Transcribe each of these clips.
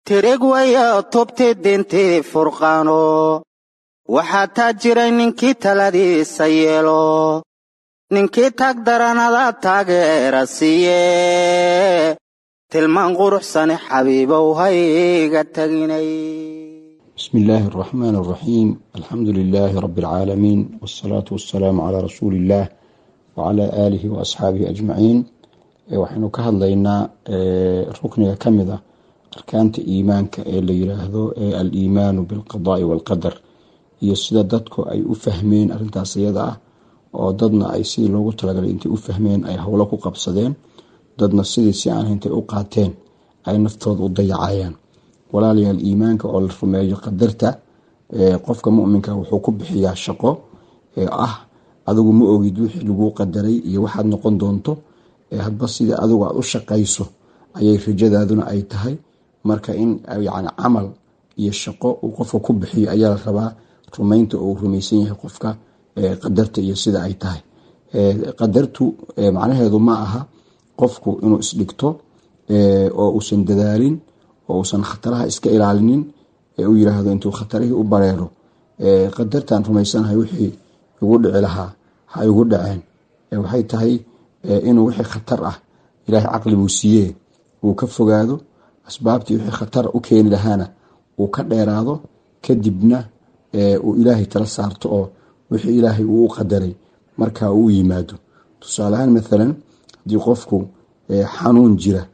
tireg waya tubti dintii furqaano waxaa taa jiray ninkii taladiisa yeelo ninkii tag daranada taageera siiye tilmaan quruxsane xabiibow hayga taginay بسم الله الرحمن الرحيم الحمد لله رب العالمين والصلاة والسلام على رسول الله وعلى آله وأصحابه أجمعين waxaynu ka hadlaynaa rukniga ka mid a arkaanta iimaanka ee la yiraahdo ee al-iimaanu bilqadaai walqadar iyo sida dadku ay u fahmeen arintaas iyada ah oo dadna ay sidii loogu talagalay intay u fahmeen ay howlo ku qabsadeen dadna sidii si aan intay u qaateen ay naftooda u dayacayaan walaalayaal iimaanka oo la rumeeyo qadarta qofka muminka wuxuu ku bixiyaa shaqo ee ah adigu ma ogid wixii laguu qadaray iyo waxaad noqon doonto hadba sida adigu aad u shaqayso ayay rajadaaduna ay tahay marka in yani camal iyo shaqo uu qofka ku bixiyo ayaa la rabaa rumaynta oo uu rumaysan yahay qofka qadarta iyo sida ay tahay qadartu macnaheedu ma aha qofku inuu isdhigto oo uusan dadaalin oo uusan khataraha iska ilaalinin ee uu yiraahdo intuu khatarihii u bareero qadartan rumaysanahay wixii igu dhici lahaa ha igu dhaceen waxay tahay inuu wixii khatar ah ilaahay caqli buu siiyee uu ka fogaado asbaabtii wixii khatar u keeni lahaana uu ka dheeraado kadibna uu ilaahay tala saarto oo wixii ilaahay uu u qadaray markaa uu yimaado tusaaleahaan maalan haddii qofku xanuun jira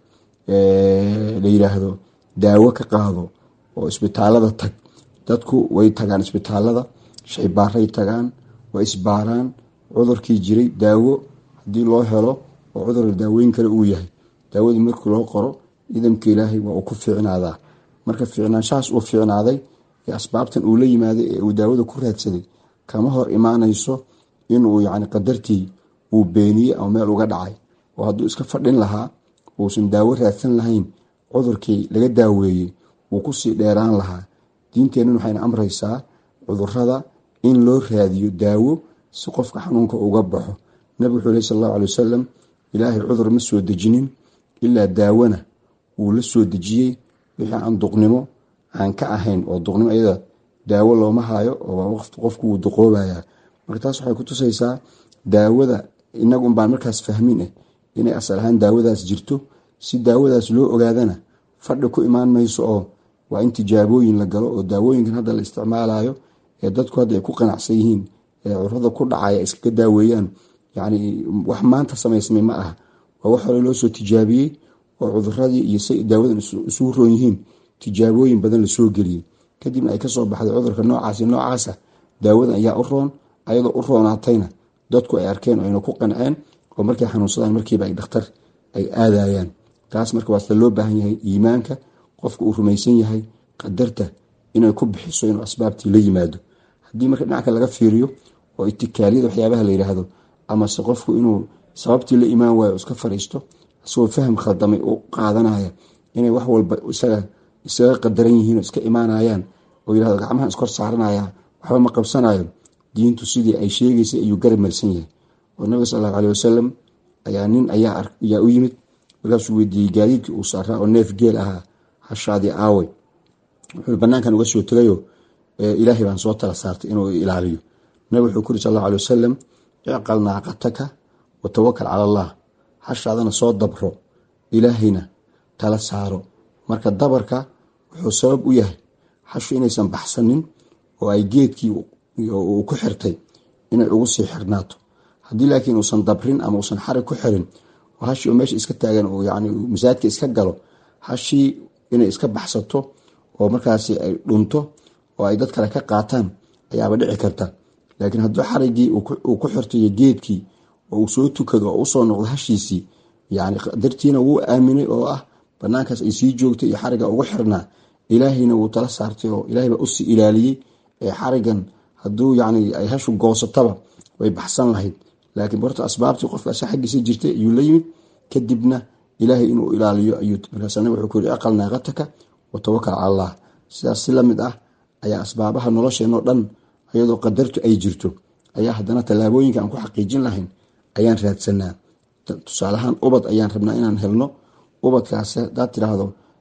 la yiraahdo daawo ka qaado oo isbitaalada tag dadku way tagaan isbitaalada shaybaaray tagaan way isbaaraan cudurkii jiray daawo hadii loo helo oo cudur daaweyn kale uu yahay daawadii markii loo qoro idamka ilaahay waa uu ku fiicnaadaa marka fiicnaanshahaas uu fiicnaaday ee asbaabtan uu la yimaaday ee uu daawada ku raadsaday kama hor imaanayso inuu yani qadartii uu beeniyey ama meel uga dhacay oo hadduu iska fadhin lahaa uusan daawo raadsan lahayn cudurkii laga daaweeyey wuu kusii dheeraan lahaa diinteennan waxayna amraysaa cudurada in loo raadiyo daawo si qofka xanuunka uga baxo nabig wuxuu leh sal allahu alay wasalam ilaahay cudur ma soo dejinin ilaa daawona wuu la soo dejiyey wixii aan duqnimo aan ka ahayn oo duqnimo iyada daawo looma hayo oo qofku wuu duqoobayaa marka taas waxay ku tusaysaa daawada inagu unbaan markaas fahmin eh inay asal ahaan daawadaas jirto si daawadaas loo ogaadana fadhi ku imaan mayso oo waa in tijaabooyin la galo oo daawooyinkan hadda la isticmaalayo ee dadku hadda ay ku qanacsan yihiin ee cudurada ku dhacaya iskaga daaweeyaan yani wax maanta samaysmay ma aha waa wax hore loo soo tijaabiyey oo cuduradii iyo say daawadan isugu roon yihiin tijaabooyin badan lasoo geliyey kadibna ay kasoo baxday cudurka noocaasi noocaasa daawadan ayaa u roon ayadoo u roonaatayna dadku ay arkeen ayna ku qanceen oo markay xanuunsadaan markiiba ay dhakhtar ay aadayaan taas marka waa sida loo baahan yahay iimaanka qofka uu rumaysan yahay qadarta inay ku bixiso inuu asbaabtii la yimaado haddii marka dhinaca laga fiiriyo oo itikaaliyada waxyaabaha la yiraahdo amase qofku inuu sababtii la imaan waayo iska fariisto isagoo faham khaldamay u qaadanaya inay wax walba isaga isaga qadaran yihiin oo iska imaanayaan oo yirahdo gacmahan iskor saaranaya waxba ma qabsanayo diintu sidii ay sheegaysay ayuu garab marsan yahay oo nabiga sal allahu aleh wasalam ayaa nin ayaa u yimid markaasuu weydiiyey gaadiidkii uu saaraa oo neef geel ahaa hashaadii aawey wuxuu banaankan uga soo tegayo ilaahay baan soo tala saartay inuu ilaaliyo nabig wuxuu ku yiri sal allahu aleh wasalam icqal naaqataka wa tawakal cala allah hashaadana soo dabro ilaahayna tala saaro marka dabarka wuxuu sabab u yahay hashu inaysan baxsanin oo ay geedkii uu ku xirtay inay ugu sii xirnaato haddii laakiin uusan dabrin ama uusan xarig ku xirin oo hashii meesha iska taagan uu yani masaajidka iska galo hashii inay iska baxsato oo markaasi ay dhunto oo ay dad kale ka qaataan ayaaba dhici karta laakiin hadduu xarigii uu ku xirtayo geedkii oo uu soo tukado oo usoo noqdo hashiisii yani dartiina wuu aaminay oo ah banaankaas ay sii joogtay iyo xariga ugu xirnaa ilaahayna wuu tala saartay oo ilahay baa usii ilaaliyey ee xarigan hadduu yani ay hashu goosataba way baxsan lahayd laakiin borta asbaabtii qofkaas xaggiisa jirtay ayuu la yimid kadibna ilaahay inuu ilaaliyo ayuu markaasna wuxuu ku yiri aqal naaqataka wa tawakal cala allah sidaas si lamid ah ayaa asbaabaha nolosheenoo dhan iyadoo qadartu ay jirto ayaa haddana tallaabooyinka aan ku xaqiijin lahayn ayaan raadsanaa tusaalahaan ubad ayaan rabnaa inaan helno ubadkaas hadaad tiraahdo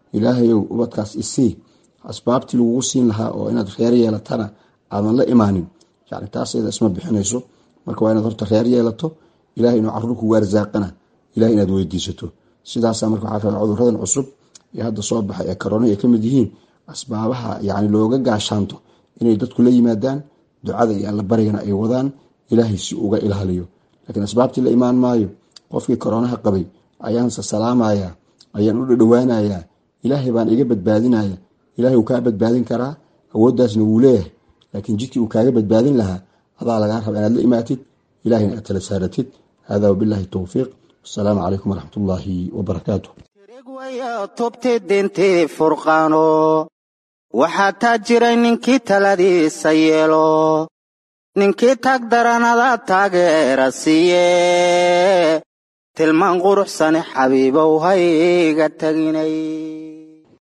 ilaahayow ubadkaas isii asbaabtii lagugu siin lahaa oo inaad reer yeelatana aadan la imaanin yani taas iyada isma bixinayso marka waa inaad horta reer yeelato ilahay inuu caruur kugu arsaaqana ilahay inaad weydiisato sidaasa marka waxaa raba cuduradan cusub ee hadda soo baxay ee karoona ay kamid yihiin asbaabaha yani looga gaashaanto inay dadku la yimaadaan ducada iyo allabarigana ay wadaan ilaahay si uga ilaaliyo laakiin asbaabtii la imaan maayo qofkii koroonaha qabay ayaanse salaamaya ayaan u dhadhowaanayaa ilaahay baan iga badbaadinaya ilahay wuu kaa badbaadin karaa awooddaasna wuu leeyahay laakiin jidkii uu kaaga badbaadin lahaa adaa lagaa raba inaad la imaatid ilahayna aad tala saaratid hada wabilahi towfiiq wasalaamu calaykum waraxmat ullaahi wabarakaatu waya tubti dintii furqaano waxaa taa jiray ninkii taladiisa yeelo ninkii tag daranada taageera siiye tilmaan quruxsane xabiibow hayga teginay